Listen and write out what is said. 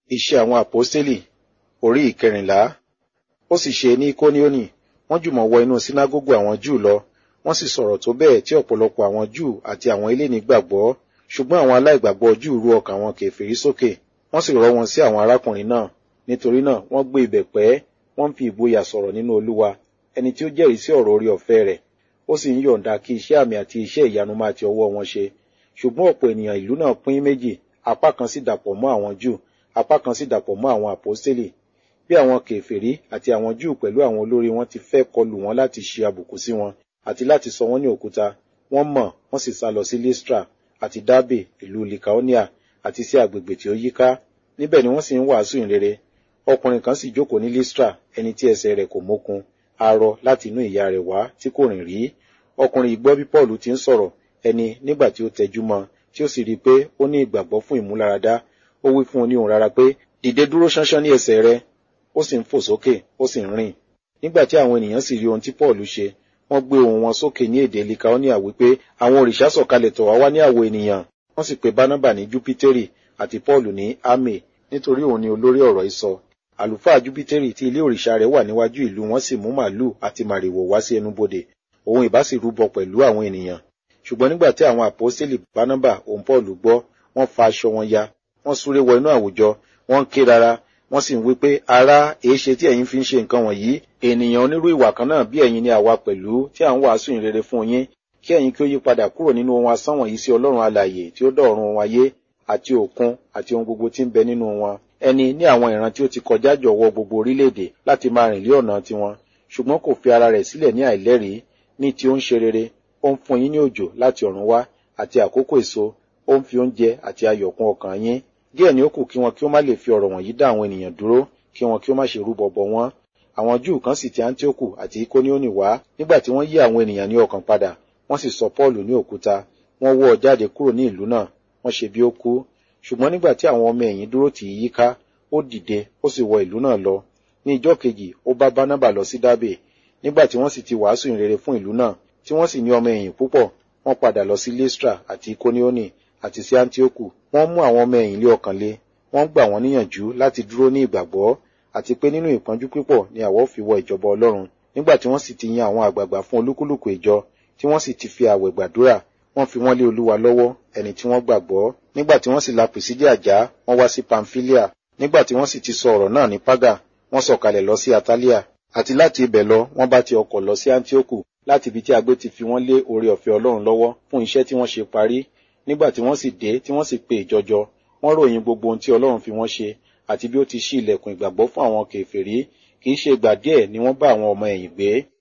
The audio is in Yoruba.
Iṣẹ́ àwọn àpọ́stélì orí ìkẹrìnlá. Ó sì ṣe ní Ikonioni, wọ́n jùmọ̀ wọ inú sínágógù àwọn Júù lọ, wọ́n sì sọ̀rọ̀ tó bẹ́ẹ̀ tí ọ̀pọ̀lọpọ̀ àwọn Júù àti àwọn eléni gbàgbọ́, ṣùgbọ́n àwọn aláìgbàgbọ́ Júù ru ọkàn àwọn kèfèrí sókè, wọ́n sì rọ́ wọn sí àwọn arákùnrin náà. Nítorí náà wọ́n gbé ibẹ̀ pẹ́, wọ́n fi ìgboyà sọ̀rọ̀ nínú Olúwa, ẹni tí ó jẹ́rìí sí ọ̀rọ̀ orí ọ̀fẹ́ rẹ̀, ó sì ń yọ̀ǹda kí iṣẹ́ àmì àti iṣẹ́ ìyanu máa ti ọwọ́ wọn ṣe. Ṣùgbọ́n ọ̀pọ̀ ènìyàn ìlú náà pín méjì, apá kan sì dàpọ̀ mọ́ àwọn Júù, apá kan sì dàpọ̀ mọ́ àwọn àpọ́stélì. Bí àwọn kèfèrí àti àwọn Júù pẹ̀lú àwọn olórí wọn ti fẹ́ kọlù wọn láti ṣe àbùkù sí wọn, àti láti sọ wọ́n ní òkúta, wọ́n mọ̀, wọ́n sì sá lọ sí Lystra àti Dábè ìlú Likaonia àti sí agbègbè tí ó yíká. Níbẹ̀ ni wọ́n sì ń wàásù ìrere. Ọkùnrin kan sì jókòó ní Lystra, ẹni tí ẹsẹ̀ rẹ̀ kò mókun, arọ láti inú ìyá rẹ̀ wá tí kò rìn rí. Ọkùnrin yìí gbọ́ bí Pọ́ọ̀lù ti ń sọ̀rọ̀, ẹni nígbà tí ó tẹjú mọ́ tí ó sì rí i pé ó ní ìgbàgbọ́ fún ìmúláradá, ó wí fún un ní ohùn rara pé, dìde dúró ṣánṣán ní ẹsẹ̀ rẹ, ó sì ń fò sókè, ó sì ń rìn. Nígbà tí àwọn ènìyàn sì rí ohun tí Pọ́ọ̀lù ṣe, wọ́n gbé ohùn wọn sókè ní èdè Likaonia wípé àwọn òrìṣà sọ̀kalẹ̀ tọ̀ wá wá ní àwọ̀ ènìyàn. Wọ́n sì pe Bánábà ní Júpítérì àti Pọ́ọ̀lù ní Ámè, nítorí òun ni olórí ọ̀rọ̀ ìsọ. Àlùfáà Júpítérì tí ilé òrìṣà rẹ̀ wà níwájú ìlú wọn sì mú màálù àti màrìwò wá sí ẹnubodè, òun ìbá sì rúbọ pẹ̀lú àwọn ènìyàn. Ṣùgbọ́n nígbà tí àwọn àpọ́stélì Bánábà òun Pọ́ọ̀lù gbọ́, wọ́n fa aṣọ wọn ya, wọ́n súré wọ inú àwùjọ, wọ́n ń ké rara, wọ́n sì ń wí pé, ará, èéṣe tí ẹ̀yin fi ń ṣe nǹkan wọ̀nyí? Ènìyàn onírú ìwà kan náà bí ẹ̀yin ni àwa pẹ̀lú tí à ń wàásù ìrere fún yín, kí ẹ̀yin kí ó yí padà kúrò nínú ohun asán wọ̀nyí sí Ọlọ́run alààyè tí ó dá ọ̀run wọn ayé àti òkun àti ohun gbogbo tí ń bẹ nínú wọn. Ẹni ní àwọn ìran tí ó ti kọjá jọ̀wọ́ gbogbo orílẹ̀-èdè láti máa rìn lé ọ̀nà tiwọn, ṣùgbọ́n kò fi ara rẹ̀ sílẹ̀ ní àìlẹ́rìí, ní tí ó ń ṣe rere, ó ń fún yín ní òjò láti ọ̀run wá àti àkókò èso, ó ń fi oúnjẹ àti ayọ̀ kún ọkàn yín. Díẹ̀ ni ó kù kí wọn kí ó má lè fi ọ̀rọ̀ wọ̀nyí dá àwọn ènìyàn dúró, kí wọn kí ó má ṣe rúbọ bọ wọ́n. Àwọn Júù kan sì ti Áńtíókù àti Ikonioni wá nígbà tí wọ́n yí àwọn ènìyàn ní ọkàn padà, wọ́n sì sọ Pọ́ọ̀lù ní òkúta, wọ́n wọ́ ọ jáde kúrò ní ìlú náà, wọ́n ṣe bí ó kú. Ṣùgbọ́n nígbà tí àwọn ọmọ ẹ̀yìn dúró tì í yíká, ó dìde, ó sì wọ ìlú náà lọ. Ní ijọ́ kejì, ó bá Bánábà lọ sí Dábè. Nígbà tí wọ́n sì ti wàásù ìrere fún ìlú náà, tí wọ́n sì ní ọmọ ẹ̀yìn púpọ̀, wọ́n padà lọ sí Lystra àti Ikonioni àti sí Áńtíókù. Wọ́n mú àwọn ọmọ ẹ̀yìn lé ọkàn le, wọ́n gbà wọ́n níyànjú láti dúró ní ìgbàgbọ́, àti pé nínú ìpọ́njú pípọ̀ ni àwa ó fi wọ ìjọba Ọlọ́run. Nígbà tí wọ́n sì ti yan àwọn àgbààgbà fún olúkúlùkù ìjọ, tí wọ́n sì ti fi àwẹ̀ gbàdúrà, wọ́n fi wọ́n lé Olúwa lọ́wọ́, ẹni tí wọ́n gbàgbọ́. Nígbà tí wọ́n sì la Pìsídíà já, wọ́n wá sí Pamfilia. Nígbà tí wọ́n sì ti sọ ọ̀rọ̀ náà ní Págà, wọ́n sọ̀kalẹ̀ lọ sí Atalia. Àti láti ibẹ̀ lọ, wọ́n bá ti ọkọ̀ lọ sí Áńtíókù, láti ibi tí agbé ti fi wọ́n lé oore ọ̀fẹ́ Ọlọ́run lọ́wọ́ fún iṣẹ́ tí wọ́n ṣe parí. Nígbà tí wọ́n sì dé, tí wọ́n sì pe ìjọjọ, wọ́n ròyìn gbogbo ohun tí Ọlọ́run fi wọ́n ṣe, àti bí ó ti ṣí ilẹ̀kùn ìgbàgbọ́ fún àwọn kèfèrí, kì í ṣe ìgbà díẹ̀ ni wọ́n bá àwọn ọmọ ẹ̀yìn gbé.